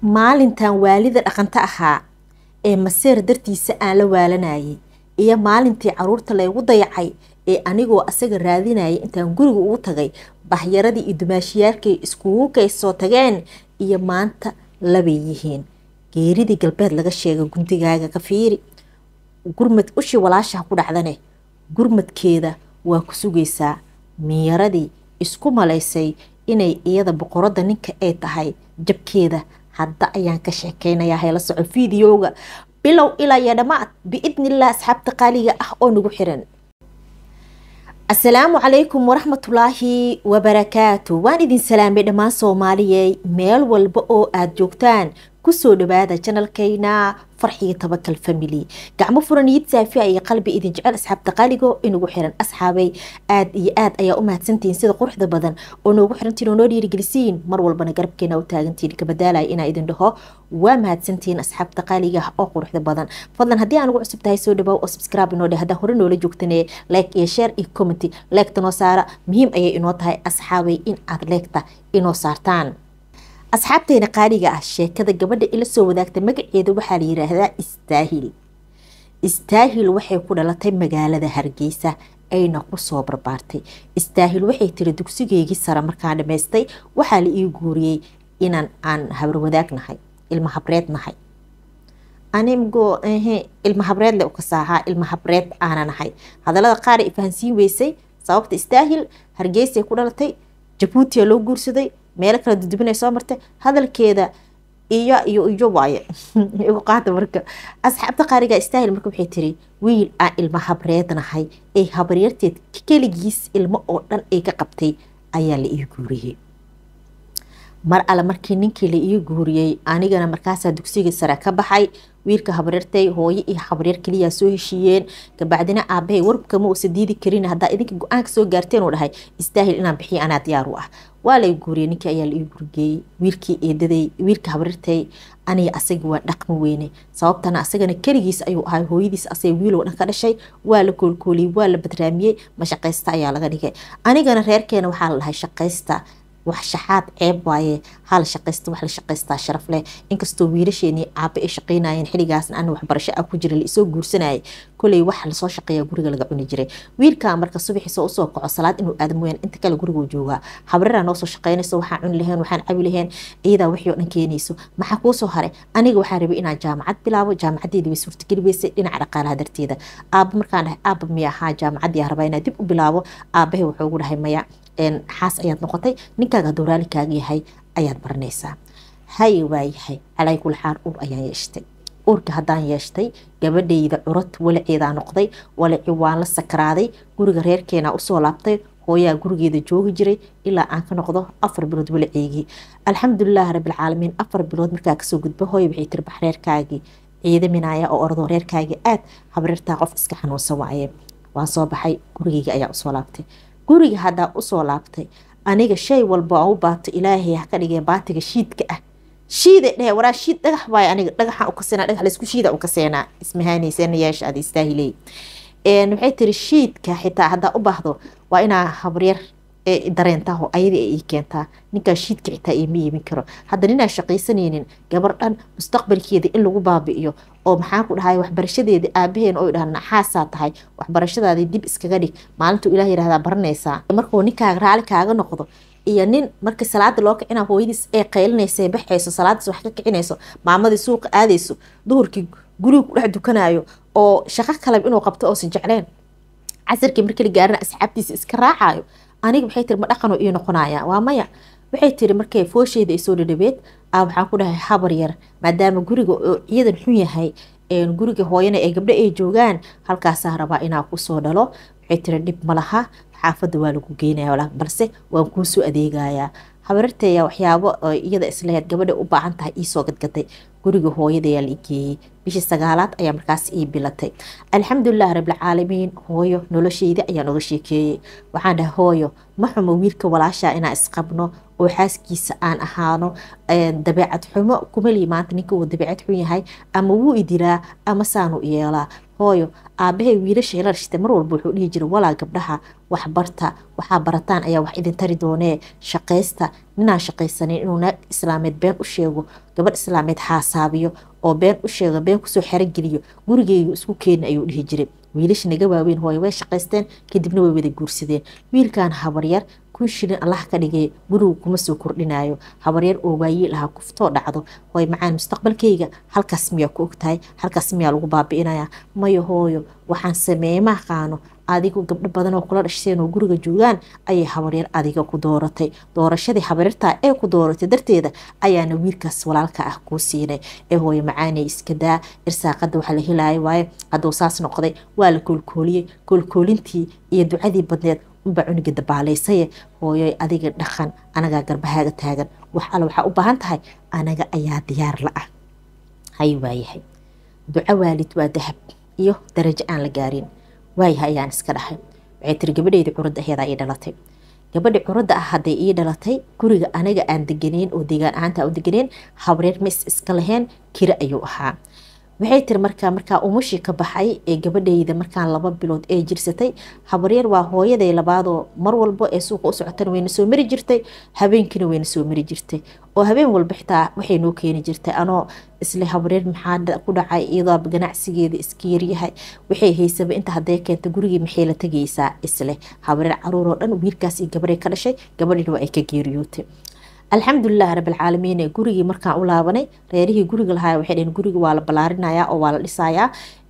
maalintan waalida dhaqanto ahaa ee maseer dartiisa aan la waalanayay iyo maalintii caruurta laygu dayacay ee anigoo asaga raadinayay intaan guriga ugu tagay bahyaradii iyo dumaashiyaalkay iskugu kaysoo tageen iyo maanta labay yihiin geeridii galbeed laga sheega gundigaaga ka fiiri gurmad ushii walaashaha ku dhacdane gurmadkeeda waa ku sugaysaa miyaradii isku malaysay inay iyada boqoradda ninka ay tahay jabkeeda hadda ayaan ka sheekeynayaa hayla soco fideoga bilow ilaa iyo dhammaad biidniillah asxaabta qaaliga ah oo nagu xiran asalaamu calaykum waraxmatullaahi wabarakaatu waan idin salaamay dhammaan soomaaliyey meel walba oo aada joogtaan kusoo dhawaada janalkayna farxiga tabakal family gacmo furan iyid saafiya iyo qalbi idin jecel asxaabta qaaligo inagu xiran asxaabay aad iyo aad ayaa u mahadsantihiin sida quruxda badan oo noogu xirantiin oo noo dhiirigelisiin mar walbana garabkeena u taagantiin kabadaalaya inaa idin dhaho waa mahadsantihiin asxaabta qaaliga ah oo quruxda badan fadlan haddii aan ugu cusub tahay soo dhawow oo subscribe inoo dheh haddaa hore noola joogtanee like iyo share iyo commenty leegta noo saara muhiim ayay inoo tahay asxaabay in aad leegta inoo saartaan asxaabteena qaaliga ah sheekada gabadha ila soo wadaagta magaceeda waxaa la yiraahdaa istaahil istaahil waxay ku dhalatay magaalada hargeysa ayna kusoo barbaartay istaahil waxay tiri dugsigeygii sare markaan dhamaystay waxaa la ii guuriyey inaan aan habarwadaag nahay ilma habreed nahay animgo ilma habreed le ukasaahaa ilma habreed aana nahay hadalada qaar ay fahansiin weysay sababta istaahil hargeysay ku dhalatay jabuutiya loo guursaday meelo kala dudubinay soo martay hadalkeeda iyo iyo iyo waaye igu qaata marka asxaabta qaariga istaahil marka waxay tiri wiil aan ilma habreednahay ee habaryarteed keligiis ilmo oo dhan ay ka qabtay ayaa la ii guuriyey mar alle markii ninkii la ii guuriyey anigana markaasaa dugsigii sare ka baxay wiilka habaryartay hooyo iyo habaryar keliyaa soo heshiiyeen kabacdina aabahay warbkama uusa diidi karin haddaa idinka go-aanka soo gaarteen uu dhahay istaahil inaan bixiyo anaa diyaar u ah waa lay guuriyey ninkii ayaa la ii gurgeeyey wiilkii eedaday wiilka habaryartay aniga asaga waa dhaqmi weyne sababtana asagana keligiis ayuu ahay hooyadiis asay wiiloo dhan ka dhashay waa la koolkooliyey waa la badraamiyey ma shaqaysta ayaa laga dhigay anigana reerkeena waxaa la dhahay shaqaysta wax shaxaad ceeb waaye hal shaqaysta wax la shaqaystaa sharaf leh inkastoo wiilasheenii aaba ay shaqaynayeen xiligaasna ana waxbarasho ah ku jira la isoo guursanayay koley wax lasoo shaqeeya guriga laga cuni jiray wiilkaa marka subaxiisa usoo kaco salaad inuu aada mooyaan inta kale guriguu joogaa habraraa noosoo shaqaynayso waxaan cuni laheen waxaan cabi laheen iyadaa wixii oo dhan keenayso maxaa kuusoo haray aniga waxaa rabay inaan jaamacad bilaabo jaamacadeedii way suurtageli weysay dhinaca dhaqaalaha darteeda aaba markaan dhahay aaba miya ahaa jaamacaddii rabaa inaa dib u bilaabo aabahay wuxuu ugu dhahay maya xaas ayaad noqotay ninkaaga hadduu raalikaaga yahay ayaad baranaysaa haye waayahay calay kul xaal ur ayaan yeeshtay urka haddaan yeeshtay gabadhayda curad walaceedaa noqday walaci waan la sakaraaday guriga reerkeenaa usoo laabtay hooyaa gurigeeda joogi jiray ilaa aan ka noqdo afar bilood walaceygii alxamdulilahi rabbilcaalamiin afar bilood markaa kasoo gudba hooya waxay tiri bax reerkaagii ciidaminaya oo ordo reerkaagii aad habreertaa qof iska xanuunsan waaye waan soo baxay gurigeyga ayaa usoo laabtay guriga haddaa usoo laabtay aniga shay walba aan u baato ilaahay ha ka dhigee baatiga shiidka ah shiida dhehe waraa shiid dhagax waayo aniga dhagaxaan u kaseenaa dhagax laysku shiida u kaseenaa ismahaanayseena yeesha ada istaahiley waxay tiri shiidka xitaa haddaa u baahdo waa inaa habryar dareentaho ayadii ay ii keentaa ninkaa shiidka xitaa iima yeemin karo hadda ninaa shaqaysanaynin gabar dhan mustaqbalkeeda in lagu baabi'iyo oo maxaan ku dhahay waxbarashadeeda aabaheen oo dhaha naxaasaa tahay waxbarashadaadii dib iskaga dhig maalintuu ilaah yihahdaa baranaysaa markuu ninkaaga raali kaaga noqdo iyo nin markii salaada loo kicina hooyadiis ee qaylinaysa baxayso salaadaas wax ka kicinayso maamadii suuqa aadayso duhurkii guriga ku dhex dukanayo oo shaqo kaleba inuu qabto oosan jecleen casirkii markii la gaarina asxaabtiisa iska raacayo aniga waxay tiri ma dhaqanoo ii noqonaya waa maya waxay tiri markay foosheeda ay soo dhadhabeed a waxaan ku dhahay habar yar maadaama guriga oo ciidan xun yahay guriga hooyana ee gabdho ay joogaan halkaasaa rabaa inaa kusoo dhalo waxay tiri dhib ma laha xaafadda waa lagu geynaya balse waan kuusoo adeegayaa habararteeya waxyaabo iyada isleheed gabadha u baahan tahay iisoo gadgaday guriga hooyadayaa la igeeyey bishii sagaalaad ayaa markaas ii bilatay alxamdulilahi rabbilcaalamiin hooyo nolosheyda ayaan oga sheekeeyey waxaan dhahay hooyo ma xumo wiilka walaashaa inaan isqabno oo xaaskiisa aan ahaano dabeecad xumo kumali maanta ninka uu dabeecad xun yahay ama wuu idilaa ama saanu yeelaa hooyo aabahay wiilasha ila dhashtay mar walba wuxuu dhihi jiray walaa gabdhaha wax barta waxaa barataan ayaa wax idin tari doonee shaqaysta ninaan shaqaysanin inuu naag islaameed been u sheego gabadh islaameed xaasaabiyo oo been u sheego been kusoo xerogeliyo gurigeygu isku keeni ayuu dhihi jiray wiilasha naga waaweyn hooyo way shaqaysteen kadibna way wada guursadeen wiilkan habaryar kun shilin allah ka dhigay gurigu kuma soo kordhinayo habaryar oo waayiil ahaa kuftoo dhacdo hooy macaan mustaqbalkayga halkaas miyaa ku ogtahay halkaas miyaa lagu baabi'inaya mayo hooyo waxaan sameeye ma aqaano adigu gabdho badan oo kula dhashteen oo guriga joogaan ayay habaryar adiga ku dooratay doorashadii habaryartaa ee ku dooratay darteeda ayaana wiilkaas walaalka ah kuu siinay ee hooyo macaanay iska daa irsaaqada waxa la helaayo waaye hadduu saas noqday waa la koolkooliyey koolkoolintii iyo ducadii badneed unbaa cuniga dabaalaysaye hooyoy adiga dhaqan anagaa garbahaaga taagan wax alle waxaa u baahan tahay anaga ayaa diyaar la ah hay waayahay duco waalid waa dahab iyo darajo aan la gaarin waayahay ayaan iska dhahay waxay tiri gabadheydii curadda aheedaa ii dhalatay gabadhi curadda ah hadday ii dhalatay guriga anaga aan deganeyn oo deegaan ahaanta u deganeyn habreer ma is iska lahayn kira ayuu ahaa waxay tiri markaa markaa umushii ka baxay ee gabadhayda markaan laba bilood ee jirsatay habaryar waa hooyaday labaadoo mar walbo ee suuqa u socotana wayna soo mari jirtay habeenkiina wayna soo mari jirtay oo habeen walba xitaa waxay noo keeni jirtay anoo isle habaryar maxaa ku dhacay iyadoo ganacsigeeda iska yaryahay waxay haysaba inta hadday keenta gurigii maxay la tegaysaa isle habaryar caruur oo dhan wiilkaas iyo gabaray ka dhashay gabadhiina waa ay ka geeriyootay alxamdulilah rabalcaalamiin gurigii markaan u laabanay reerihii guriga lahaa waxay dhaheen guriga waa la ballaarinaya oo waa la dhisayaa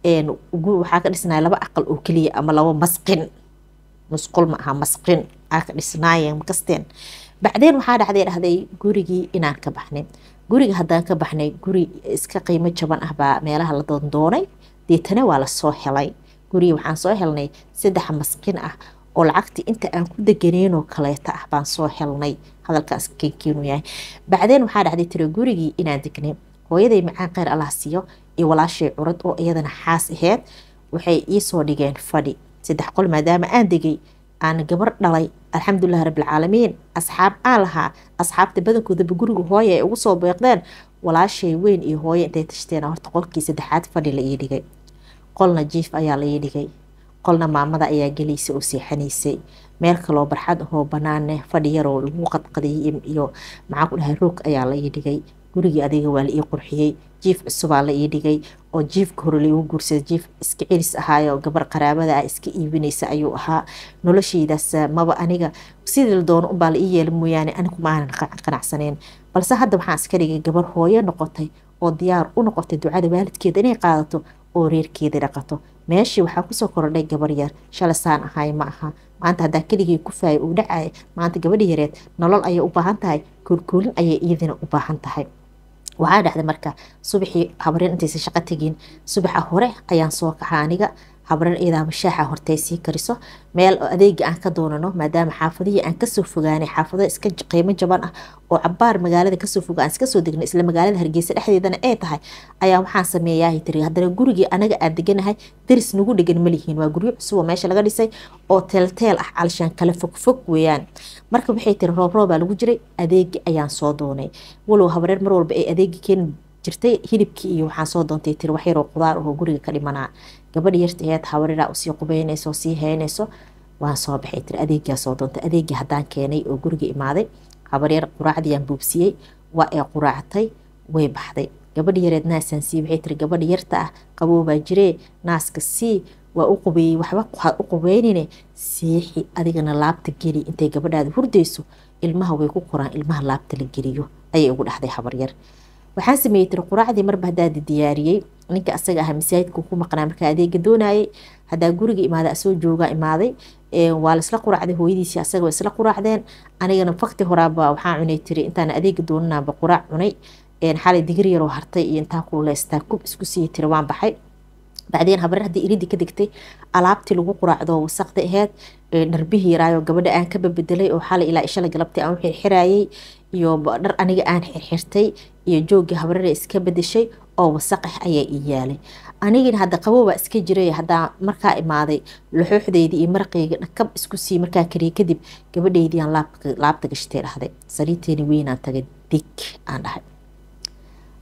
waxaa ka dhisnaya laba aqal oo keliya ama laba masqin musqul ma aha masqin aa ka dhisnaayeen makasteen bacdeen waxaa dhacday dhahday gurigii inaan ka baxnay guriga haddaan ka baxnay guri iska qiimo jaban ah baa meelaha la doondoonay deetana waa lasoo helay gurigii waxaan soo helnay saddex masqin ah oo lacagtii inta aan ku deganeynoo kaleeta ah baan soo helnay hadalkaas kenkeenu yahay bacdeen waxaa dhacday tira gurigii inaan degnay hooyaday macaan kheyr allah siiyo iyo walaashay curad oo iyadana xaas aheyd waxay iisoo dhigeen fadhi saddex qol maadaama aan degay aan gabar dhalay alxamdulilah rabbilcaalamiin asxaab aan lahaa asxaabta badankoodaba guriga hooya ay ugu soo beeqdeen walaashay weyn iyo hooye intay tashteen horta qolkii saddexaad fadhi la ii dhigay qolna jiif ayaa la ii dhigay qolna maamada ayaa gelaysa oo seexanaysay meel kaloo barxad ahoo banaane fadhi yaroo lagu qadqadiyay iyo maxaan ku dhahay roog ayaa la ii dhigay gurigii adiga waa la ii qurxiyey jiif cusubaa la ii dhigay oo jiifka hore laigu guursaday jiif iska celis ahaayo gabar qaraabada ah iska iibinaysa ayuu ahaa noloshaydaas maba aniga sidii la doono unbaa la ii yeela mooyaane anigu ma aanan qanacsaneyn balse hadda waxaan iska dhigay gabar hooyo noqotay oo diyaar u noqotay ducada waalidkeeda inay qaadato oo reerkeeda dhaqato meeshii waxaa kusoo korodhay gabar yar shalay saan ahay ma aha maanta haddaa keligii ku faaya uu dhacaya maanta gabadhi yareed nolol ayay u baahan tahay koolkoolin ayay iyadina u baahan tahay waxaa dhacday marka subaxii habareen intaysa shaqo tegin subaxa hore ayaan soo kaxa aniga habareen iyadaaba shaaxa hortay sii kariso meel adeega aan ka doonano maadaama xaafadihii aan kasoo fogaanay xaafado iska qiimo jaban ah oo cabaar magaalada kasoo foga aan iska soo degnay isla magaalada hargeysa dhexdeedana ay tahay ayaa waxaan sameeyaa tiri haddana gurigii anaga aan deganahay daris nagu dhegan malihiin waa guryo cusub oo meesha laga dhisay oo teelteel ah calishaan kala fogfog weeyaan marka waxay tiri roob roobaa lagu jiray adeegi ayaan soo doonay walow habareer mar walba ay adeegi keeni jirtay hilibkii iyo waxaan soo doontay tiri wax yaroo qudaar ahoo guriga ka dhimanaa gabadha yarta aheed habareeraa usii qubeynayso oo sii heynayso waan soo baxay tiri adeegaa soo doontay adeegii haddaan keenay oo guriga imaaday habaryar quraacdiiyaan buubsiyey waa ee quraactay way baxday gabadha yareed naasaan sii waxay tiri gabadha yarta ah qaboobaa jiree naaska sii waa u qubeeyey waxba waxaad u qubeynine siixi adigana laabta geli intay gabadhaada hurdayso ilmaha way ku qoraan ilmaha laabta la geliyo ayay ugu dhexday habaryar waxaan sameeyey tiri quraacdii marba haddaadi diyaariyey ninka asaga aha masaajidka ku maqnaa markaa adeega doonayay haddaa guriga imaada asoo joogaa imaaday waa laisla quraacday hooyadiisii asaga waa isla quraacdeen anigana fakti horaaba waxaa cunay tiri intaan adeega doonanaaba quraac cunay xalay digir yaroo hartay iyo intaa kululeystaa kub isku siiya tiri waan baxay bacdeen habareer haddii iridii ka degtay alaabtii lagu quraacdo wasaqda aheyd dharbihii yaraayo gabadha aan ka babedelay oo xalay ilaa ishala galabtay aan u xirxirayay iyo dhar aniga aan xirxirtay iyo joogii habareer iska bedeshay oo wasaq ah ayaa ii yaalay anigina hadda qaboobaa iska jiray haddaa markaa imaaday laxooxdeydii iyo maraqeyga dhakab isku sii markaa kariye kadib gabadheydii aan laabta gashtay dhahday sariirteeni weynaan tagay dig aan dhahay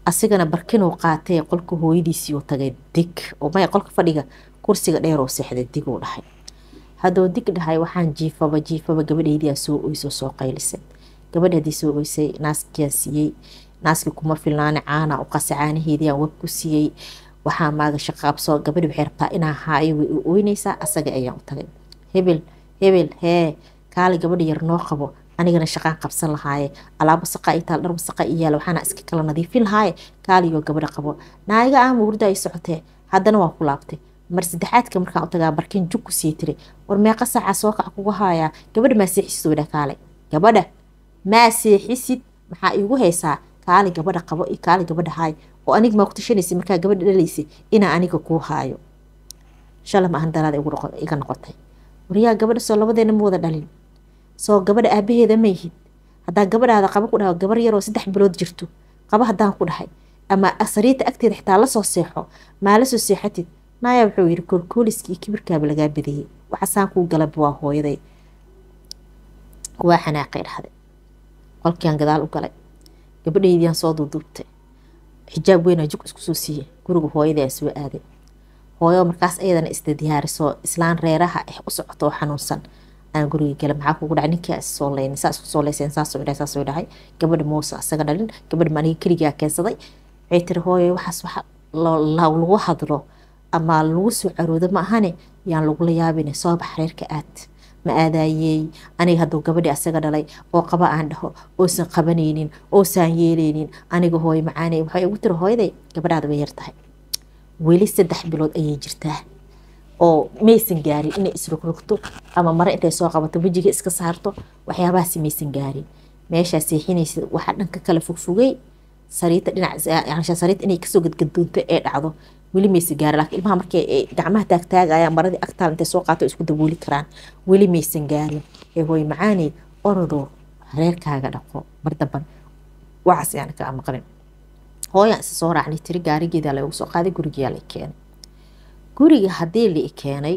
asigana barkinuu qaatay qolka hooyadiisii uu tagay dig oo maya qolka fadhiga kursiga dheer oo seexday dig uu dhahay hadduu dig dhahay waxaan jiifaba jiifaba gabadhaydiyaa soo oyso soo qaylisay gabadha haddii soo oysay naaskiyaa siiyey naaskii kuma filnaani caana u qasa caanaheediaan wab ku siiyey waxaa maaga shaqaabsoo gabadhi waxay rabtaa inaa haayo way u oynaysaa asaga ayaan u tagay hebel hebel hee kaali gabadha yar noo qabo anigana shaqaan qabsan lahaaye alaabo saqa i taal dhar wasaqa i yaala waxaana iska kala nadiifin lahaaye kaaligoo gabadha qabo naaga aama hurda ay socotee haddana waa ku laabtay mar saddexaadka markaan u tagaa barkin jug ku sii tiri war meeqa saaca soo kac kugu haayaa gabadha maa seexisid wadha kaale gabadha maa seexisid maxaa iigu haysaa kaali gabadha qabo iyo kaali gabadha haay oo aniga maa ku tashanaysa markaa gabadha dhalaysay inaa aniga kuu haayo shala ma ahan daraada iga noqotay waryaa gabadha soo labadeena ma wada dhalin soo gabadha aabaheeda ma yihid haddaa gabadhaada qaba ku dhaho gabar yaroo saddex bilood jirto qaba haddaan ku dhahay ama sariirta agteeda xitaa lasoo seexo maa la soo seexatid naaya wuxuu yidhi koolkooliskii kibirkaaba lagaa badiyey waxasaan kuu galaba waa hooyaday waa xanaaqay dhahday qolkiaan gadaal u galay gabadhaydiyaan soo duuduubtay xijaab weynaa jug isku soo siiyey guriga hooyadii aan soo aaday hooyo markaas ayadana isda diyaarisoo islaan reeraha ah u socoto oo xanuunsan aan guriga gala maxaa kugu dhacay ninkii is soo leyn saa isku soo leyseen saasoo dhahay saasoo dhahay gabadha muuse asaga dhalin gabadha ma aniga keligaa keensaday waxay tiri hooyo waxaas waxa lagu hadlo ama lagu soo caroodo ma ahane yaan lagula yaabine soo bax reerka aad ma aadaayey aniga hadduu gabadhii asaga dhalay oo qaba aan dhaho oosan qabanaynin oosaan yeelaynin aniga hooyo macaane waxay ugu tiri hooyaday gabadhaada way yar tahay weli saddex bilood ayay jirtaa oo maysan gaarin inay isrogrogto ama mare intay soo qabato wejiga iska saarto waxyaabahaasi maysan gaarin meeshaa seexinaysa waxaa dhanka kale fogfogay sariita dhinac sariita inay kasoo gadgadoonto ee dhacdo weli maysan gaarin laakiin ilmaha markay gacmaha taagtaagayaan maradii agtaal intay soo qaato isku dabooli karaan weli maysan gaarin ee hooy macaaney orodoo reerkaaga dhaqo mar damban waxaas yaan kaa maqlin hooyaan isa soo raacnay tiri gaarigeedaa lagu soo qaaday gurigeyaa la keenay guriga haddii la keenay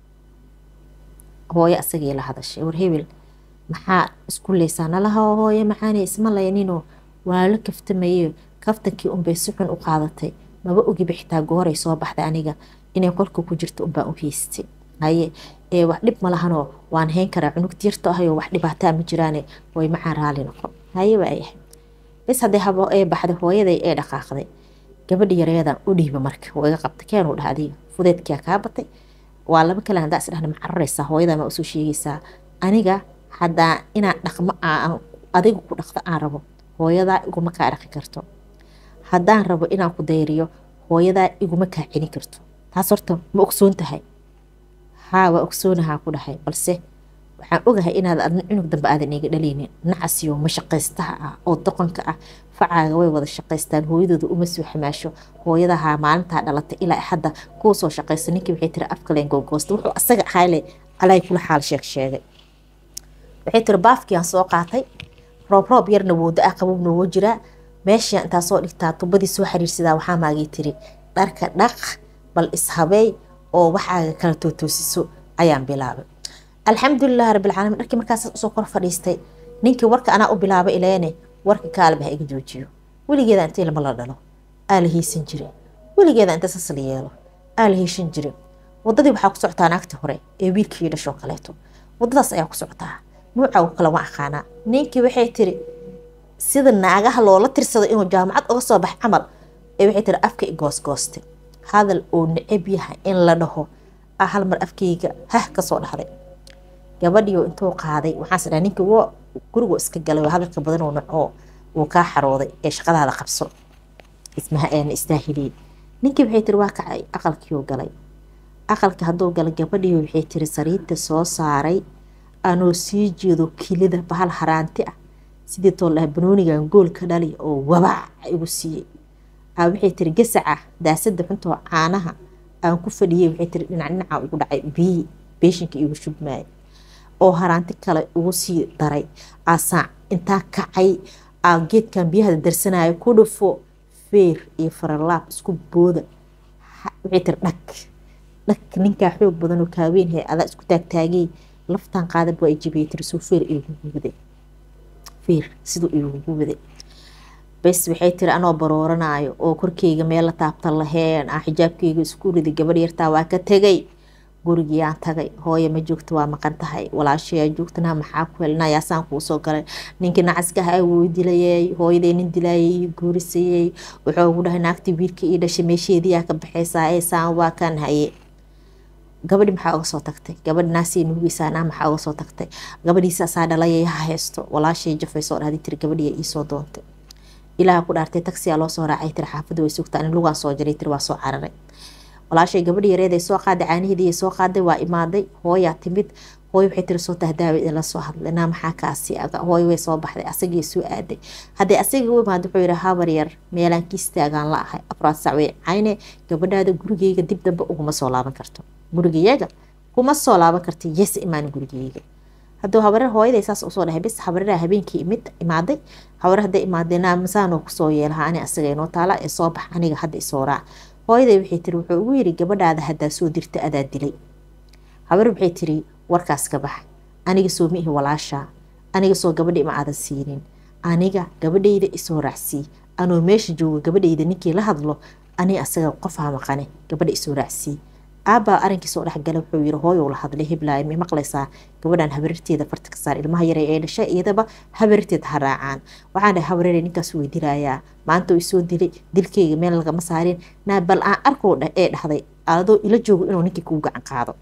hooyo asagii la hadashay war hebel maxaa isku leysaa nalaha hooyo macaaney isma layninoo waa la kaftamaye kaftankii unbay si xun u qaadatay maba ogiba xitaa gooray soo baxday aniga inay qolka ku jirto unbaan u haystay haye ee wax dhib ma lahanoo waan hayn karaa cunugta yarto ahayoo wax dhibaataa ma jiraane way macaan raali noqon haye waa yahay bis haddii habo ee baxday hooyaday ee dhaqaaqday gabadha yareedan u dhiiba marka waa iga qabtay keenuu dhaha adiga fudeedkia kaa batay waa laba kale haddaa isdhahna ma cararaysaa hooyadaa ma usoo sheegaysaa aniga haddaa inaan dhaqmo adiga ku dhaqdo aan rabo hooyadaa iguma kaa dhaqi karto haddaan rabo inaan ku dayriyo hooyadaa iguma kaa celin karto taas horta ma ogsoon tahay haa waa ogsoonahaa ku dhahay balse waxaan ogahay inaad adna cunug dambe aadan iga dhalaynin nacasiyo mashaqaystaha ah oo doqonka ah facaaga way wada shaqaystaan hooyadooda uma soo xamaasho hooyadahaa maalintaa dhalatay ilaa hadda kuu soo shaqaysta ninkii waxay tiri afkaleen googoosta wuxuu asaga ahayle alay kula xaal sheeg sheegay waxay tiri baafkiaan soo qaatay roob roob yarna wooda ah qabowna woo jiraa meeshii intaa soo dhigtaa tubadii soo xiriirsadaa waxaa maagay tiri dharka dhaq bal ishabeey oo waxaaga kala tootoosiso ayaan bilaabay alxamdulilah rabbilcaalamiin dharkii markaas usoo kor fadhiistay ninkii warka anaa u bilaabay ileene warka kaalaba ha iga joojiyo weligeeda inta ilma la dhalo aa la hiisan jire weligeeda inta sas la yeelo aa la hiishan jire wadadii waxaa ku socotaa naagtii hore ee wiilkii dhashoo kaleeto wadadaas ayaa ku socotaa nuuca kale ma aqaanaa ninkii waxay tiri sida naagaha loola tirsado inuu jaamacad uga soo bax camal ee waxay tiri afka i goosgoostay hadal uu necab yahay in la dhaho ah hal mar afkayga hah kasoo dhahday gabadhiyo intuu qaaday waxaas dhaha ninkii woo gurigu iska galay hadalka badan uu nacoo uu kaa xarooday ee shaqadaada qabso ismaha eena istaahiliin ninkii waxay tiri waa kacay aqalkiiuu galay aqalka hadduu galay gabadhii waxay tiri sariirta soo saaray anoo sii jeedo kilida bahal haraanti ah sidii tool dhaha banoonigan goolka dhali oo wabac igu siiyey aa waxay tiri gasaca daasada xuntoo caanaha aan ku fadhiyey waxay tiri dhinac dhinaca igu dhacay biyi beeshinka igu shubmaayay oo haraanti kale ugu sii daray aasaac intaa kacay aa geedkan biyaha darsanayo ku dhufo feer iyo faralaab isku booda waxay tiri dhag dhag ninkaa xoog badan oo kaaweyn hay adaa isku taagtaagay laftan qaadab waa jibiyay tiri suu feer igugu waday feer siduu igugu waday bes waxay tiri anoo barooranaayo oo korkeyga meel la taabta laheen aan xijaabkeyga isku ridi gabadh yartaa waa ka tegay gurigiyaan tagay hooya ma joogto waa maqan tahay walaashayaa joogtana maxaa ku helna yaasaan kuu soo galay ninkii nacaskaha wuu dilayay hooyaday nin dilayay ii guurisayey wuxuu ugu dhahay naagtii wiilka ii dhashay meesheediyaa ka baxaysaa ee saan waa kan haye gabadhi maxaa uga soo tagtay gabadhi naasii nuugeysaanaa maxaa uga soo tagtay gabadhiisa asaa dhalayay ha haysto walaashay jafaysoo dhahday tiri gabadhiya iisoo doontay ilaaha ku dhaartay tagsiyaa loo soo raacay tiri xaafadda way sugtaa in lugaan soo jaray tiri waa soo cararay walaashay gabadhi yareed ay soo qaaday caaniheedii ay soo qaaday waa imaaday hooyaa timid hooyo waxay tiri soo tahdaawa la soo hadlay naa maxaa kaasi hooyo way soo baxday asagii soo aaday haddii asaga u imaad wuxuu yihi habar yar meelaan ki istaagaan la ahay afraad sac way cayne gabadhaada gurigeyga dib dambe uguma soo laaban karto gurigayaga kuma soo laaban karta yes imaan gurigeyga hadduu habareer hooyaday saas usoo dhahay bis habareeraa habeenkii imid imaaday habareer hadday imaadeen naa masaanoo kusoo yeelaha ani asaga inoo taala ee soo bax aniga hadda isoo raac hooyaday waxay tiri wuxuu ugu yiri gabadhaada haddaa soo dirta adaa dilay habar waxay tiri warkaas ka bax aniga soo miihi walaashaa aniga soo gabadha ima aadan siinin aniga gabadhayda isoo raacsii anoo meesha jooga gabadhayda ninkii la hadlo ani asaga qofaa maqane gabadha isoo raacsii aabbaa arrinkiisoo dhexgala wuxuu yiri hooyow la hadlay hiblaayo may maqlaysaa gabadhan habarirteeda farta ka saar ilmaha yare ee dhashay iyadaba habarirteeda ha raacaan waxaan dhahay habareere ninkaas way dilayaa maanta way soo dilay dilkeyga meel lagama saarin naa bal aan arkow ee dhahday adoo ila joogo inuu ninkii kuu gacan qaado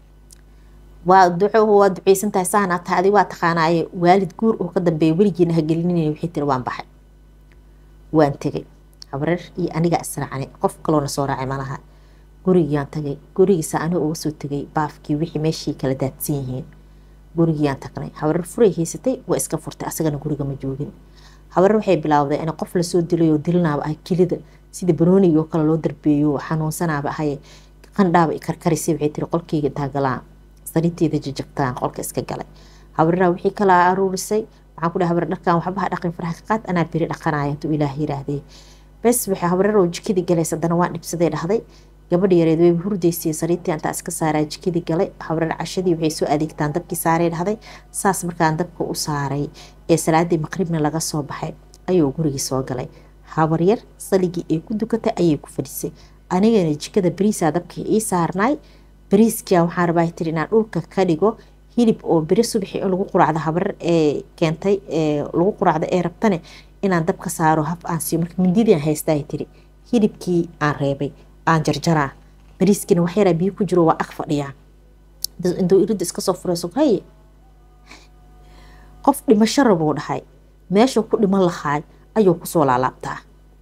waa duco waa duceysan tahay saana taadi waa taqaanaaye waalid guur oo ka dambeeya weligiina ha gelinina waxay tiri waan baxay waan tegay habareer iyo anigaa israacnay qof kaloona soo raacay malaha gurigiiyaan tagay gurigiisa aniga uga soo tegay baafkii wixii meeshii kala daadsan yihiin gurigiiyaan tagnay habareer furay haysatay waa iska furtay asagana guriga ma joogin habareer waxay bilaawday in qof lasoo dilay oo dilinaaba ah kelida sida banoonigi oo kale loo darbeeyo xanuunsanaaba ahaye qandhaaba karkarisay waxay tiri qolkeyga daagalaan sariirteeda jajabtaan qolka iska galay habareeraha wixii kala aruurisay waxaan ku dhahay habareer dharkan waxba ha dhaqin faraha ka qaad anaa beri dhaqanaya hadduu ilaah yiraahdee bes waxay habareer oo jikadii galaysa haddana waan dhibsaday dhahday gabadha yareed way hurdaysay sariirtii antaa iska saaraa jikadii galay habareer cashadii waxay soo adeegtaan dabkii saaray dhahday saas markaan dabka u saaray ee salaadii maqribna laga soo baxay ayuu gurigii soo galay habaryar saligii ay ku dukatay ayay ku fadhisay anigana jikada beriisaa dabkii ii saarnaay beriiskia waxaan rabaa tiri inaan dhulka ka dhigo hilib oo beri subaxi in lagu quraacdo habareer ee keentay lagu quraacdo ee rabtane inaan dabka saaro haf aan siiyo marka mindidian haystaa tiri hilibkii aan reebay aan jarjaraa bariiskiina wax yaraa biyo ku jiro waa ag fadhiyaa intuu iridda iska soo furayso haye qof dhimasho rabuu dhahay meeshuu ku dhiman lahaay ayuu kusoo laalaabtaa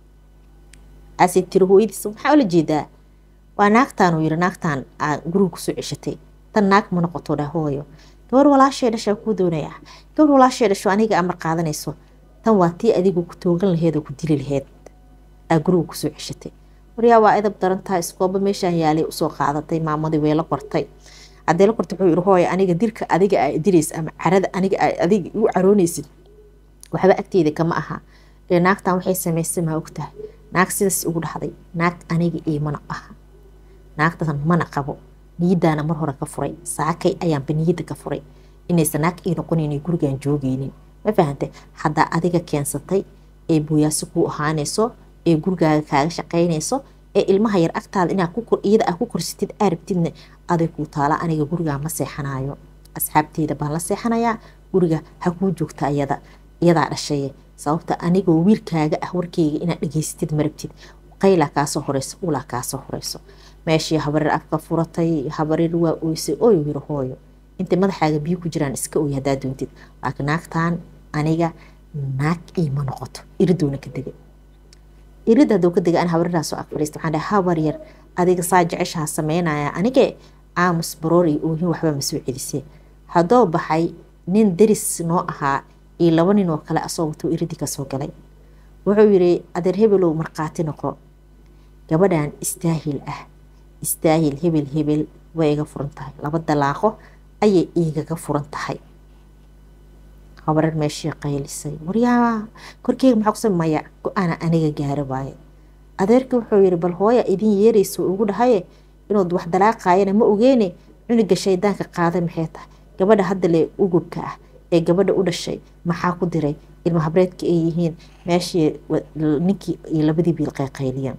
ase tiri hooyadiisa maxaa ula jeedaa waa naagtaan uu yiri naagtaan aa guriga kusoo ceshatay tan naag ma noqoto dhah hooyo gabar walaashay dhashaa kuu doonaya gabar walaashay dhasho aniga amar qaadanayso tan waa tii adigu ku toogan laheed oo ku dili laheed aa guriga kusoo ceshatay waryaa waa edab daran tahay iskooba meeshaan yaalay usoo qaadatay maamadii way la qortay haddee la qortay wuxuu yiri hooyo aniga dilka adiga aa dilaysa ama carada aniga adiga igu caroonaysid waxba agteeda kama aha ee naagtan waxay samaysay maa ogtahay naag sidaas ugu dhahday naag aniga iimana aha naagtan mana qabo niyadaana mar hore ka furay saakay ayaanba niyada ka furay inaysan naag ii noqonayn gurigaan joogeynin ma fahantay haddaa adiga keensatay ee booyaasi kuu ahaanayso ee gurigaaga kaaga shaqaynayso ee ilmaha yar agtaada inaa iyada aa ku korsatid aarabtidna aday kuu taala aniga gurigaa ma seexanayo asxaabteyda baan la seexanayaa guriga ha kuu joogta iyada iyadaa dhashaye sababta anigoo wiilkaaga ah warkeyga inaad dhegeysatid marabtid qaylaa kaasoo horeyso ulaa kaasoo horeyso meeshii habareer afka furatay habareer waa oysay ooyu yiri hooyo intay madaxaaga biyo ku jiraan iska oy haddaa doontid laakiin naagtan aniga naag iima noqoto iridoona ka degay irid hadduu ka degay an habareeraasoo ag fadhiista waxaan dhahay habar yar adiga saa jeceshaha sameynaya anigee aamus baroor iyo oohin waxba ma soo celisee haddoo baxay nin deris noo ahaa iyo laba nin oo kale asoo watuu iridi kasoo galay wuxuu yiri adeer hebelow markhaati noqo gabadhan istaahil ah istaahil hebel hebel way iga furan tahay laba dalaaqo ayay igaga furan tahay habareer meeshii qaylisay waryaa korkeyga maxaa kusa maya go-aana aniga gaaro waaye adeerkii wuxuu yiri bal hooya idin yeeraysa ugu dhahaye inuud wax dalaaqayana ma ogeene cunuga shaydaanka qaaday maxay tahay gabadha hadda le ugubka ah ee gabadha u dhashay maxaa ku diray ilma habreedka ay yihiin meeshii ninkii iyo labadii biil qayqayliyeen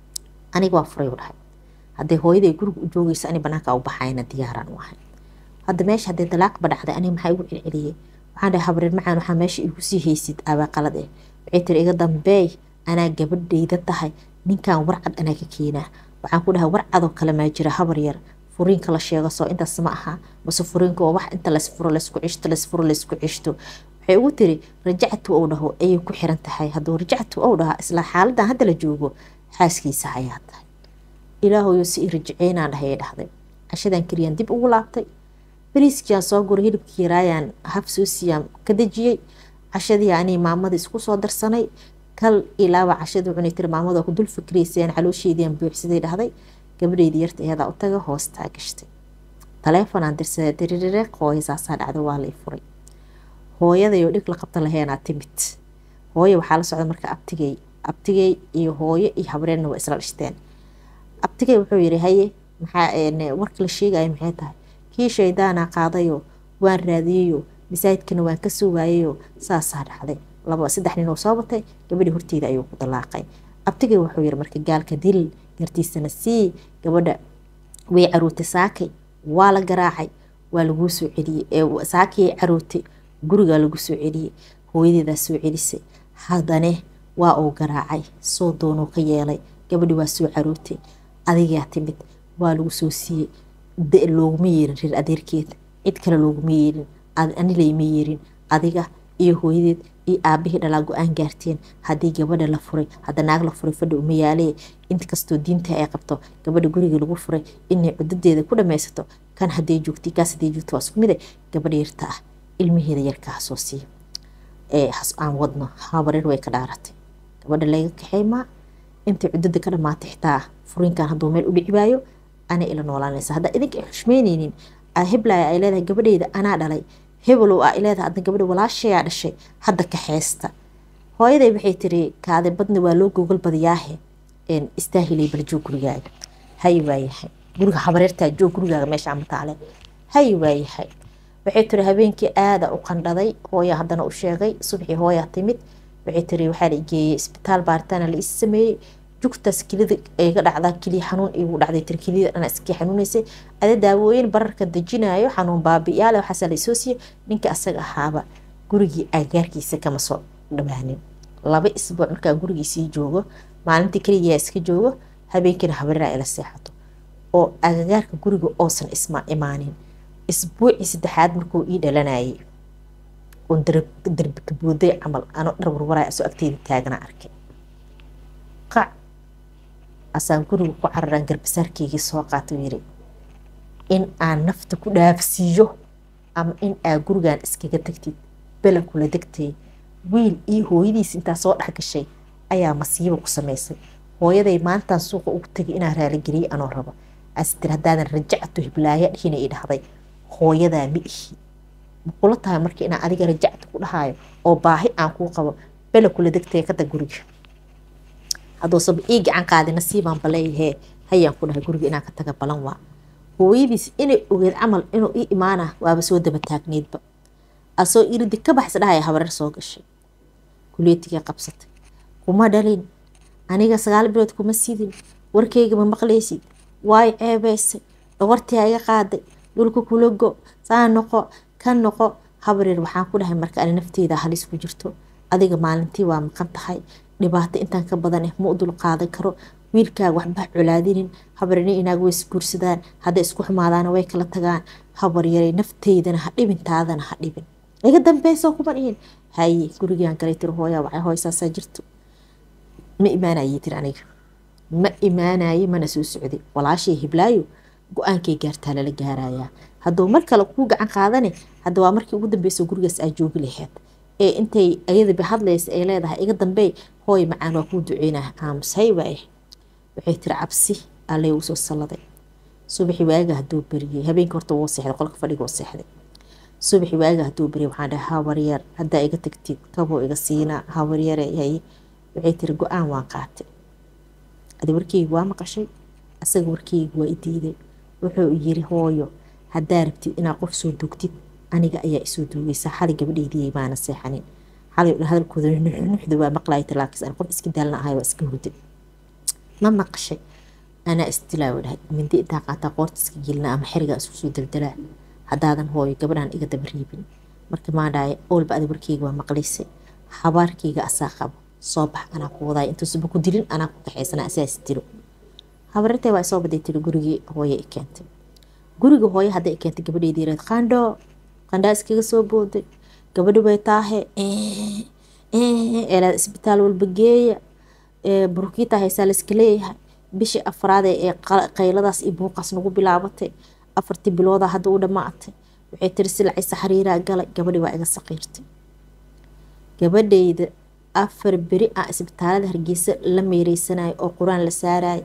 aniga waa furay u dhahay haddee hooyaday guriga u joogaysa ani banaanka u baxayna diyaaraan u ahay hadda meesha haddee dalaaqba dhacday aniga maxaa igu celceliyey waxaan dhahay habreer macaan waxaa meesha igu sii haysid abaa qalad eh waxay tiri iga dambeey anaa gabadhayda tahay ninkan warcad anaa ka keenaa waxaan ku dhahay warcadoo kale maa jira habar yar furiinka la sheego soo intaas ma aha mase furiinka waa wax inta laysfuro laysku cishto laysfuro laysku cishto waxay ugu tiri rajactu ou dhaho ayay ku xiran tahay hadduu rajactu ou dhahaa isla xaaladan hadda la joogo xaaskiisa ayaa tahay ilaahoyo si i rajaceynaan dhahay ay dhahday cashadan keliyaan dib ugu laabtay bariiskiaan soo guray hilibkii yaraayaan haf soo siiyaan ka dejiyey cashadii anii maamadii isku soo darsanay kal ilaaba cashadii cunay tiri maamada ku dul fikriysayaan caloosheediiaan buuxsaday dhahday gabadheydii yarta iyadaa u taga hoostaa gashtay taleefonaan dirsaday diririreeq hooyo saasaa dhacda waa lay furay hooyadayoo dhig la qabta laheenaa timid hooyo waxaa la socda marka abtigey abtigey iyo hooyo iyo habreerna waa isla dhishteen abtigey wuxuu yiri haye maxaa warka la sheegayo maxay tahay kii shaydaanaa qaadayo waan raadiyeyo masaajidkana waan ka soo waayayo saasaa dhacday laba saddex nin oo soo batay gabadhii horteeda ayuu ku dalaaqay abtigey wuxuu yiri marka gaalka dil gartiisana sii gabadha way caruurtay saakay waa la garaacay waa laguu soo celiyey saakiyay caruurtay gurigaa lagu soo celiyey hooyadeedaa soo celisay haddane waa uu garaacay soo doonuu ka yeelay gabadhi waa soo caruurtay adigaa timid waa lagu soo siiyey looguma yeerin reer adeerkeed cid kale looguma yeerin anilayma yeerin adiga iyo hooyadeed iyo aabihii dhalaa go-aan gaarteen haddii gabadha la furay hadda naag la furay fadhi uma yaalee inkastoo diinta ay qabto gabadha guriga lagu furay inay cudadeeda ku dhamaysato kan haday joogtay kaas haday joogto waa isku mide gabadha yarta ah ilmaheeda yarkaa soo siiya ee aan wadno habareer way ka dhaaratay gabadha layga kaxeymaa intay cudada ka dhamaatay xitaa furiinkan hadduu meel u dhici waayo ana ila noolaanaysa haddaa idinka ay xushmeyneynin heblaya ay leedahay gabadheyda anaa dhalay hebelow a leedahay adna gabadha walaashayaa dhashay hadda kaxeysta hooyaday waxay tiri kaade badna waa loo gogol badiyaahe istaahilay bal joog gurigaaga hay waayahay guriga habareertaa joog gurigaaga meesha amataale hay waayahay waxay tiri habeenkii aada u qandhaday hooya haddana u sheegay subxii hooyaa timid waxay tiri waxaa la geeyey isbitaal baaritaana la is sameeyey jugtaas kelida iga dhacdaa keliya xanuun igu dhacday tiri keliyada dhana iskii xanuunaysay ada daawooyin bararka dejinayo xanuun baabiyaale waxaasaa laysoo siiyey ninka asaga ahaaba gurigii agaarkiisa kama soo dhawaanin laba isbuuc markaa gurigiisii joogo maalintii keliyaa iska joogo habeenkiina habareeraa ila seexato oo agagaarka guriga oosan isma imaanin isbuucii saddexaad markuu ii dhalanayay oon darbika booday camal ano dhar warwaraa asoo agteeda taagana arkay qac asaan guriga ku cararaan garbasaarkeygii soo qaato yiri in aan nafta ku dhaafsiiyo ama in aa gurigan iskaga tagtid bela kula degtay wiil iyo hooyadiis intaa soo dhex gashay ayaa masiibo ku samaysay hooyaday maantaan suuqa ugu tegay inaan raaligeliyey anoo rabo astir haddaadan rajacto hiblaaya dhihina i dhahday hooyadaa ma ihi makula tahay marka inaan adiga rajacta ku dhahayo oo baahi aan kuu qabo bela kula degtay kada guriga hadduusaba ii gacan qaadi nasiibaan baleeyahee hayaan ku dhahay guriga inaan ka taga balan waa hooyadiis inay ogeed camal inuu ii imaana waaba soo daba taagneydba asoo iridi ka baxsa dhahaya habareer soo gashay kuleetiga qabsatay kuma dhalin aniga sagaal bilood kuma sidin warkeyga ma maqlaysid waay ceebeysay dhawartii iga qaaday dhulka kula go saa noqo ka noqo habareer waxaan ku dhahay marka ani nafteeda halis ku jirto adiga maalintii waa maqan tahay dhibaato intaan ka badan eh ma u dul qaadan karo wiilkaaga waxba colaadinin habareerna inaag way isguursadaan hadday isku xumaadaana way kala tagaan habaryaray nafteydana ha dhibin taadana ha dhibin iga dambeysoo kuma dhihin haye gurigaan galay tiri hooyaa waxay hooysaasaa jirto ma imaanayey tiri aniga ma imaanaye mana soo socday walaashay hiblaayo go-aankay gaartaa lala gaarayaa hadduu mar kale kuu gacan qaadane hadda waa markii ugu dambeyso gurigaas aa joogi laheyd ee intay ayadaba hadlaysa ay leedahay iga dambey hooy macaan waa kuu duceynaa aamus hay waaye waxay tiri cabsi allay uu soo salladay subaxi waaga hadduu beriyey habeenkii horta wuu seexday qolka fadhiga wuu seexday subaxi waaga hadduu beriyey waxaan dhahay habaryar haddaa iga tagtid kaboo iga siinaa habaryare hay waxay tiri go-aan waan qaatay adi warkeyga waa maqashay asaga warkeyga waa i diiday wuxuu yiri hooyo haddaa rabtid inaad qof soo dugtid aniga ayaa isoo duugaysa xali gabadheydii maana seexanin xalay hadalkooda nuxda waa maqlaaya talaakis aan qof iska daalna ahay waa iska hurday ma maqashay anaa istilaa dhahay mindi intaa qaataa qoorta iska gelina ama xerigaa isku soo daldalaa haddaadan hooyo gabadhaan iga daba riibin marka maa dhahay oolba adi warkeyga waa maqlaysay habaarkeyga asaa qabo soo bax anaa ku wadaay intuusuba ku dilin anaa ku kaxaysana asaas dilo habarirtay waa isoo baday tiri gurigii hooye i keentay guriga hooye hadday i keentay gabadheedii yareed qandho qandhaa iskaga soo booday gabadhi bay taahe eelaad isbitaal walba geeya burkiita haysaa layska leeyahay bishii afraade ee qayladaas iyo buuqaas nagu bilaabatay afartii bilooda hadda u dhammaatay waxay tiri silacaysa xariiraa galay gabadhi waa iga saqiirtay gabadhayda afar beri ah isbitaalada hargeysa la meereysanayo oo qur-aan la saarayo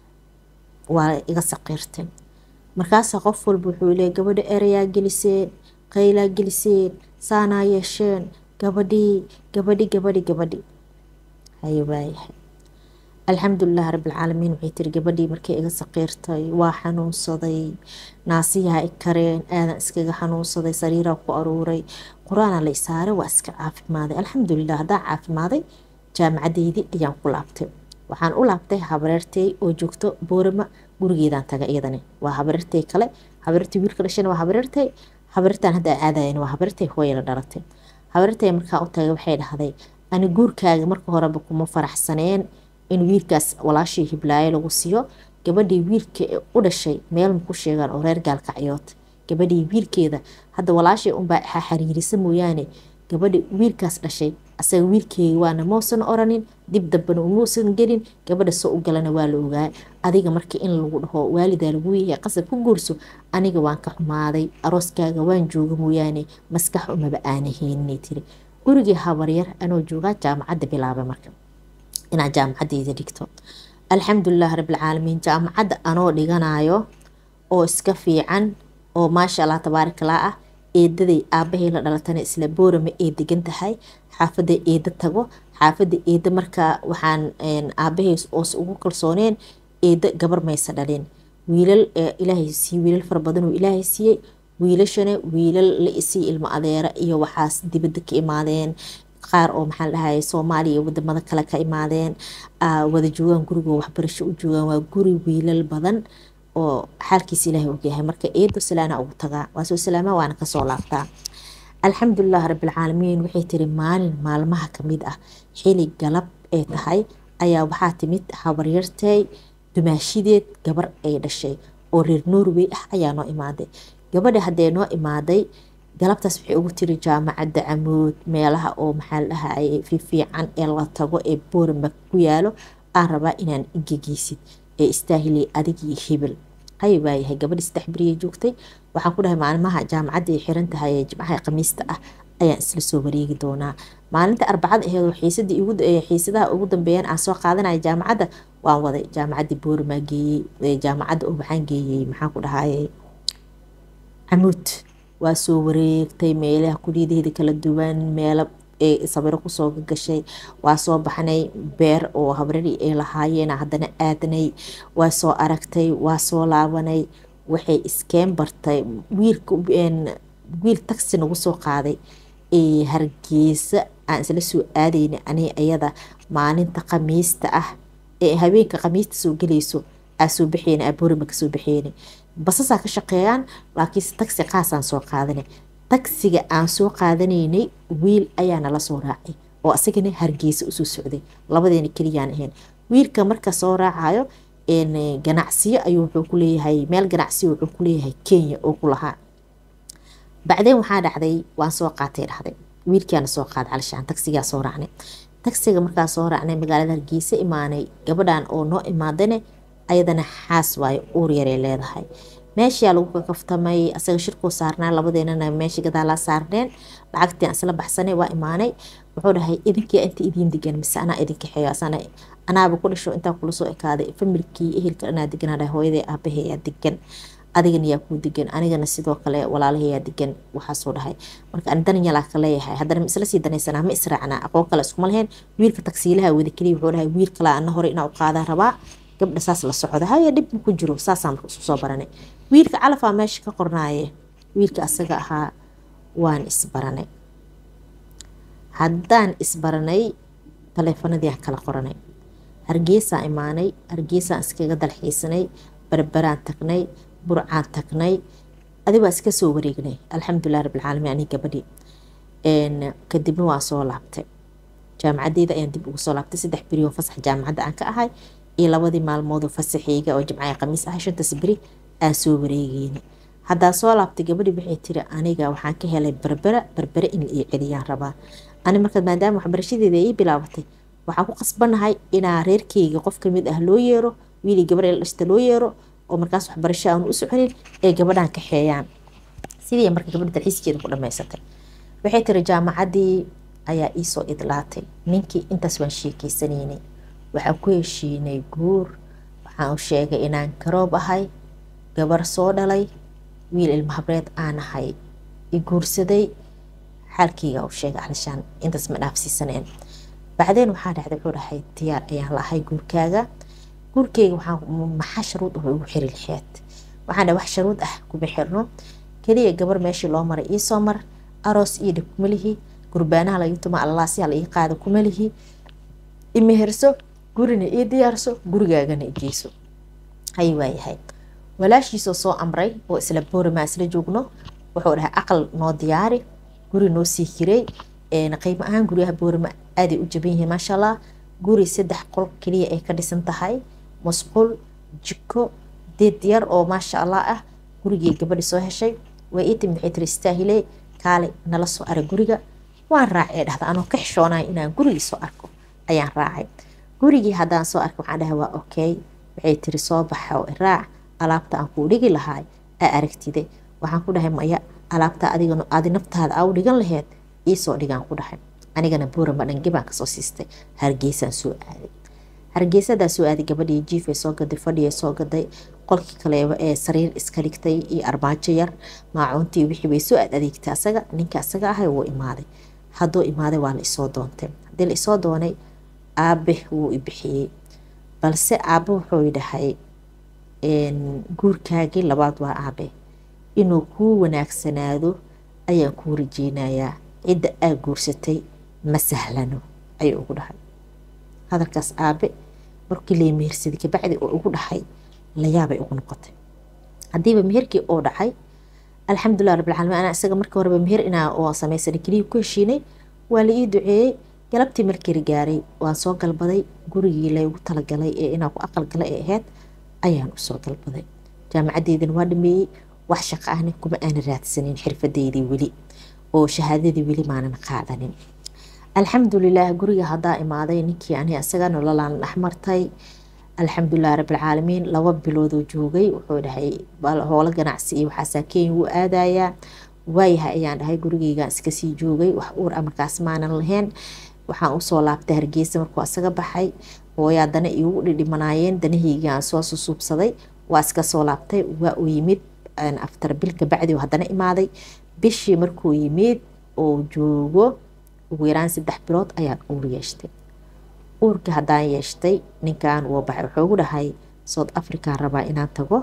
waa iga saqiirtay markaasaa qof walba wuxuu leeya gabadha erayaa geliseen qaylaa geliseen saanaa yeesheen gabadhii gabadhi gabadhi gabadhi haye waayahay alxamdulilah rabbilcaalamiin waxay tiri gabadhii markay iga saqiirtay waa xanuunsaday naasiyaha i kareen aadan iskaga xanuunsaday sariiraa ku aruuray qur-aana la isaaray waa iska caafimaaday alxamdulilah haddaa caafimaaday jaamacadeydii ayaan ku laabtay waxaan u laabtay habareertey oo joogto boorama gurigeedaan taga iyadani waa habareertey kale habareertey wiilka dhashana waa habareertey habareertaan hadda aadayan waa habareertey hooya la dhalatay habareertey markaa u tagay waxay dhahday ani guurkaaga marka horeba kuma faraxsaneen in wiilkaas walaashii hiblaayo lagu siiyo gabadhii wiilka u dhashay meel maku sheegaan oo reer gaalkacyood gabadhii wiilkeeda hadda walaashii unbaa xariirisa mooyaane gabadhi wiilkaas dhashay asaga wiilkeega waana mausan oranin dib dambana umuusan gelin gabadha soo u galana waa la ogaa adiga marka in lagu dhaho waalidaa lagu yahay qasab ku guurso aniga waan ka xumaaday arooskaaga waan jooga mooyaane maskax umaba aanaheeninay tiri gurigii habaryar anoo joogaa jaamacadda bilaaba marka inaad jaamacadeyda dhigto alxamdulilah rabbilcaalamiin jaamacadda anoo dhiganayo oo iska fiican oo maasha allah tabaarakalaa ah eedaday aabahay la dhalatana isla boorama ee degan tahay xaafadda eeda tago xaafadda eeda markaa waxaan aabahay oos ugu kalsooneen eeda gabar maysa dhalin wiilal ilaahay siiye wiilal fara badan oo ilaahay siiyey wiilashana wiilal la isii ilmo adeera iyo waxaas dibadda ka imaadeen qaar oo maxaa dhahay soomaaliya iyo wadamada kale ka imaadeen wada joogaan gurigoo waxbarasho u joogaan waa guri wiilal badan oo xaalkiisa ilaahay ogyahay marka eedo salaana ugu tagaa waa soo salaama waana kasoo laabtaa alxamdulilah rabbilcaalamiin waxay tiri maalin maalmaha kamid ah xili galab ee tahay ayaa waxaa timid habaryartay dumaashideed gabar ay dhashay oo reer norway ah ayaa noo imaaday gabadha haddee noo imaaday galabtaas waxay ugu tiri jaamacadda camuud meelaha oo maxaa la dhahay fiifiican ee la tago ee boorama ku yaalo aan rabaa inaan igegeysid ee istaahilay adigii hebel hay waayahay gabadhi saddex beriya joogtay waxaan ku dhahay maalmaha jaamacadda ay xiran tahay ee jimcaha khamiista ah ayaan isla soo wareegi doonaa maalinta arbacada aheedoo xiisadii xiisadaha ugu dambeeyaan aan soo qaadanaya jaamacadda waan waday jaamacaddii boorama geeyey jaamacadda oo waxaan geeyey maxaan ku dhahaye camuud waa soo wareegtay meelaha kuliyadaheeda kala duwan meelo ee sabiro kusoo gashay waa soo baxnay beer oo habrari ay lahaayeen haddana aadnay waa soo aragtay waa soo laabanay waxay iskeen bartay wiilka wiil taxi nagu soo qaaday ee hargeysa aan isla soo aadayna ani ayada maalinta khamiista ah ee habeenka khamiista soo gelayso aa soo baxeyna aa boorima kasoo baxeyna basasaa ka shaqeeyaan laakiinse taxi qaasaan soo qaadanay tagsiga aan soo qaadanaynay wiil ayaa nala soo raacay oo asagana hargeysa usoo socday labadeena keliyaan ahayn wiilka marka soo raacayo ganacsiyo ayuu wuxuu ku leeyahay meel ganacsiyo wuxuu ku leeyahay kenya oo ku lahaa bacdeen waxaa dhacday waan soo qaatay dhahday wiilkiaana soo qaaday calishaan tagsigaa soo raacnay tagsiga markaa soo raacnay magaalada hargeysa imaanay gabadhan oo noo imaadane ayadana xaas waayo uur yaray leedahay meeshaa lagu kakaftamay asaga shirkuu saarnaa labadeenana meesha gadaalaa saarneen lacagtii aan isla baxsanay waa imaanay wuxuu dhahay idinkii inta idiin degan mise anaa idinka xeeyo asana anaaba ku dhasho intaa kula soo ekaaday familkii ehelka dhanaa deganaa dhahay hooyaday aabahayaa degan adigana yaa kuu degan anigana sidoo kale walaalahayaa degan waxaasoo dhahay marka ani dananyalaa ka leeyahay haddana ma isla sii danaysanaa ma israacnaa aqoon kale iskuma lahayn wiilka tagsiilaha wada keliya wuxuu dhahay wiil kale ana hore inaa u qaadaa rabaa gabdha saas la socda haya dhib ma ku jiro saasaa marka isku soo baranay wiilka calafaa meesha ka qornaaye wiilka asaga ahaa waan isbaranay haddaan isbaranay taleefanadii aan kala qoranay hargeysaan imaanay hargeysaan iskaga dalxiisanay berberaan tagnay burcaan tagnay adi waa iska soo wareegnay alxamdulilah rabbilcaalamiin ani gabadhii kadibna waa soo laabtay jaamacadeyda ayaan dib ugu soo laabtay saddex beri oo fasax jaamacadda aan ka ahay iyo labadii maalmood oo fasaxeyga oo jimcaha khamiis ahay shantaas beri aan soo wareegeyna haddaa soo laabtay gabadhii waxay tiri aniga waxaan ka helay berbera berbere in la ii celiyaan rabaa ani marka maadaama waxbarashadeeda ii bilaabatay waxaan ku qasbanahay inaa reerkeyga qof kamid ah loo yeero wiilii gabar la dhashta loo yeero oo markaas waxbarasho aan u soconin ee gabadhaan kaxeeyaan sidii marka gabadha dalxiiskeeda ku dhamaysatay waxay tiri jaamacaddii ayaa iisoo idlaatay ninkii intaas waan sheekeysanaynay waxaan ku heshiinay guur waxaan u sheegay inaan garoob ahay gabar soo dhalay wiil ilma habreed aan ahay i guursaday xaalkeyga u sheegay alishaan intaas ma dhaafsiisaneen bacdeen waxaa dhacday wuxuu dhahay diyaar ayaan lahay guurkaaga guurkeyga waxaa maxaa sharuud ah ugu xiri laheed waxaan dhahay wax sharuud ah kuma xirno keliya gabar meeshii loo maray iisoo mar aroos iyo dhib kuma lihi gurbaanaha laga tuma allalaasyaa la ii qaada kuma lihi imeherso gurina ii diyaarso gurigaagana igeyso hay waayahay walaashiisoo soo amray oo isla boorimaa isla joogno wuxuu dhahay aqal noo diyaari guri noo sii kiray qiimo ahaan guryaha boorima aaday u jaban yihiin maasha allah guri saddex qol keliya ay ka dhisan tahay musqul jiko deed yar oo maasha allah ah gurigii gabadhi soo heshay way ii timid waxay tiri istaahile kaale nala soo arag guriga waan raacay dhahda anoo ka xishoonaya inaan gurigii soo arko ayaan raacay gurigii haddaan soo arkay waxaan dhahay waa okay waxay tiri soo baxa oo iraac alaabta aan kuu dhigi lahaay aa aragtide waxaan ku dhahay maya alaabta adiga adi naftaada aa u dhigan laheyd iisoo dhigaan ku dhahay anigana buurama dhange baan kasoo siistay hargeysaan soo aaday hargeysadaa soo aaday gabadhii jiifay soo gaday fadhiyay soo gaday qolkii kaleeba ee sariir iska dhigtay iyo armaajo yar maacuuntii wixii bay soo aad adeegtay asaga ninka asaga ahay wuu imaaday hadduu imaaday waa la isoo doontay haddii la isoo doonay aabe wuu i bixiyey balse aabe wuxuu dhahay guurkaagii labaad waa aabe inuu kuu wanaagsanaado ayaan kuu rajeynayaa cidda aa guursatay ma sahlano ayuu ugu dhahay hadalkaas aabe markii lay mehersaday kabacdi oo ugu dhahay layaabay ugu noqotay haddiiba meherkii oo dhacay alxamdulilah rabbilcaalamiin anaa isaga markii horeba meher inaa oo samaysanay keliya ku heshiinay waa la ii duceeyey galabtii markii la gaaray waan soo galbaday gurigii laygu talagalay ee inaa ku aqal gala ee ahayd ayaan usoo galbaday jaamacadeydana waa dhameeyey wax shaqo ahna kuma aana raadsanin xirfadeydii weli oo shahaadadii weli maanan qaadanin alxamdulilah guriga haddaa imaaday ninkii ani isaga nololaan dhexmartay alxamdulilah rabbilcaalamiin laba biloodoo joogay wuxuu dhahay howlo ganacsi iyo waxaasaa kenya wuu aadayaa waayahay ayaan dhahay gurigeygaan iskasii joogay wax uur a markaas maanan lahayn waxaan usoo laabtay hargeysa markuu asaga baxay hooyaa dana iigu dhidhimanaayeen danaheygaan soo susuubsaday waa iska soo laabtay waa uu yimid aftar bil kabacdi haddana imaaday bishii markuu yimid oo joogo ugu yaraan saddex bilood ayaan uur yeeshtay uurkii haddaan yeeshtay ninkan wuu baxay wuxuu ugu dhahay south african rabaa inaan tago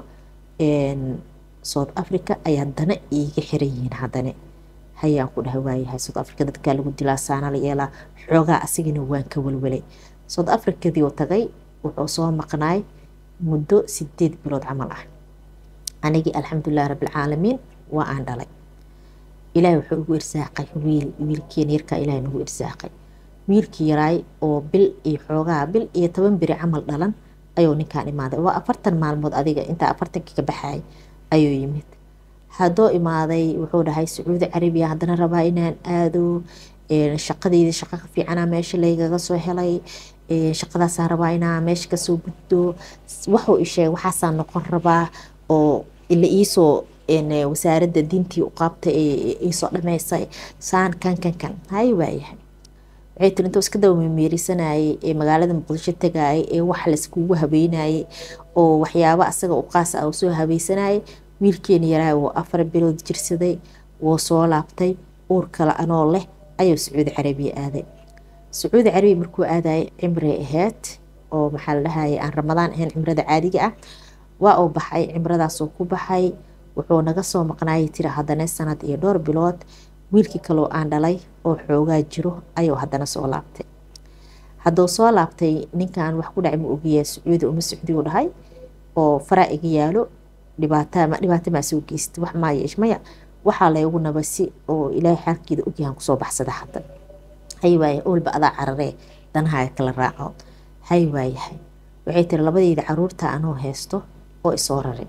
south africa ayaa dana iiga xiran yihiin haddane hayaan ku dhahay waayahay south africa dadkaa lagu dilaa saana la yeelaa xoogaa asigana waan ka walwalay south africadii uu tagay wuxuu soo maqnaay muddo sideed bilood camal ah anigii alxamdulilah rabbilcaalamiin waa aan dhalay ilaahay wuxuu ugu irsaaqay wiil wiilkiina yarkaa ilaahay nagu irsaaqay wiilkii yaraay oo bil iyo xoogaa bil iyo toban beri camal dhalan ayuu ninkaan imaaday waa afartan maalmood adiga intaa afartankii ka baxay ayuu yimid haddoo imaaday wuxuu dhahay sacuudi carabiya haddana rabaa inaan aado shaqadeyda shaqa ka fiicana meesha laygaga soo helay shaqadaasaa rabaa inaa meesha kasoo guddo waxuu isheegay waxaasaa noqon rabaa oo ila iisoo wasaaradda diintii u qaabtay iisoo dhameysay saan kan kan kan hay waayahay waxay tiri intuu iska daba memeerisanayay ee magaalada muqdisho tagayay ee wax layskugu habeynayay oo waxyaabo asaga u qaas ah soo habeysanayay wiilkeena yaraa wuu afar bilood jirsaday wuu soo laabtay uur kale anoo leh ayuu sacuudi carabiya aaday sacuudi carabiya markuu aadayay cimray ahayd oo maxaa la dhahayay aan ramadaan ahayn cimrada caadiga ah waa uu baxay cimradaasuu ku baxay wuxuu naga soo maqnaayay tiri haddana sanad iyo dhowr bilood wiilkii kaloo aan dhalay oo xoogaa jiro ayuu haddana soo laabtay hadduu soo laabtay ninkan wax ku dhacay ma ogiyaa sacuudi uma socdiyu dhahay oo faraa iga yaalo dhibaato maa soo geystay wax maa yeesh maya waxaa laygu nabasi oo ilaahay xaalkeeda ogyahan kusoo baxsada hadda hay waaye olba adaa cararee danahaaga kala raaco hay waayahay waxay tiri labadeyda caruurta anoo haysto oo isoo raray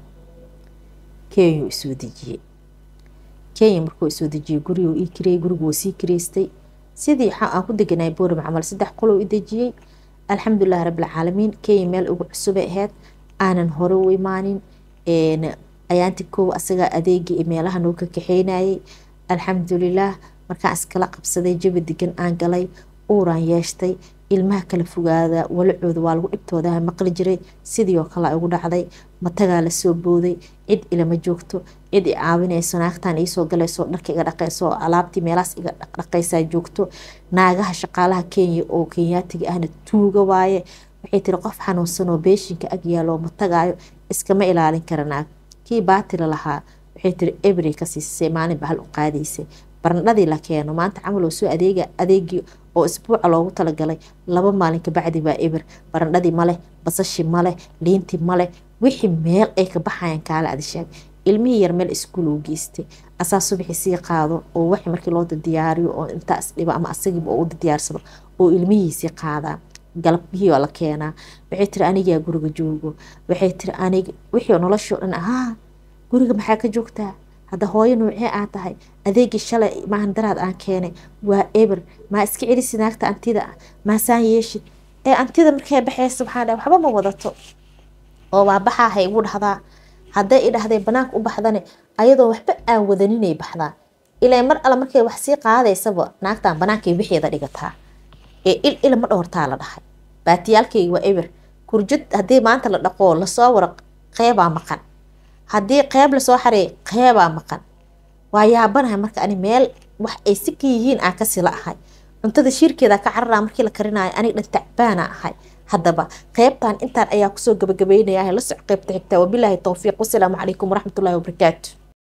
kenya isoo dejiyey kenya markuu isoo dejiyey guriguu ii kireyey gurigu wuu sii kireystay sidii aan ku deganay boorama camal saddex qolou i dejiyey alxamdulilahi rabbilcaalamiin kenya meel ugu cusubay ahayd aanan hore u imaanin ayaanti kow asagaa adeegii iyo meelaha noo ka kaxeynayay alxamdulilaah markaan iskala qabsaday jabi degan aan galay uuraan yeeshtay ilmaha kala fogaada walacooda waa lagu dhibtooda maqli jiray sidii oo kale ugu dhacday matagaa lasoo booday cid ilama joogto cid i caawinayso naagtaan iisoo galayso dharka iga dhaqayso alaabtii meelahaas iga dhaqaysaa joogto naagaha shaqaalaha kenya oo kenyaatiga ahna tuuga waaye waxay tiri qof xanuunsanoo beeshinka ag yaaloo matagaayo iskama ilaalin kara naag kii baatila lahaa waxay tiri ebri ka siisay maalin bahal u qaadaysay barandhadii la keeno maanta camal oo soo adeega adeegii oo isbuuca loogu talagalay laba maalin kabacdi baa eber barandhadii maleh basashi maleh liintii maleh wixii meel ay ka baxayaan kaale adisheeg ilmihii yar meel iskuul uu geystay asaa subaxii sii qaado oo wax markii loo diyaariyo oo intaas dhibo ama asagiiba oo u diyaarsado oo ilmihiisii qaadaa galabihii oo la keenaa waxay tiri anigaa guriga joogo waxay tiri anig wixii noloshoo dhan ahaa guriga maxaa ka joogtaa hadda hooyo noocee aa tahay adeegii shalay maahan daraad aan keenay waa eber maa iska celisi naagta antida maasaan yeeshid ee antida markay baxaysa waxaa dhahay waxba ma wadato oo waa baxaahay igu dhahdaa hadday i dhahday banaanka u baxdane ayadoo waxba aan wadaninay baxdaa ilaa mar alle markay wax sii qaadaysaba naagtan banaankay wixeeda dhigataa ee il ila ma dhowrtaa la dhahay baatiyaalkayga waa eber kurjad haddii maanta la dhaqoo lasoo wara qeybaa maqan haddii qeyb lasoo xareey qeybaa maqan waa yaabanahay marka ani meel wax ay si ka yihiin aan kasi la ahay cuntada shiirkeeda ka cararaa markii la karinayo aniga dhan tacbaana ahay haddaba qeybtan intaan ayaa kusoo gabagabeynaya la soc qeybta xigta wabilaahi towfiiq wasalaamu calaykum waraxmatullahi wabarakaatu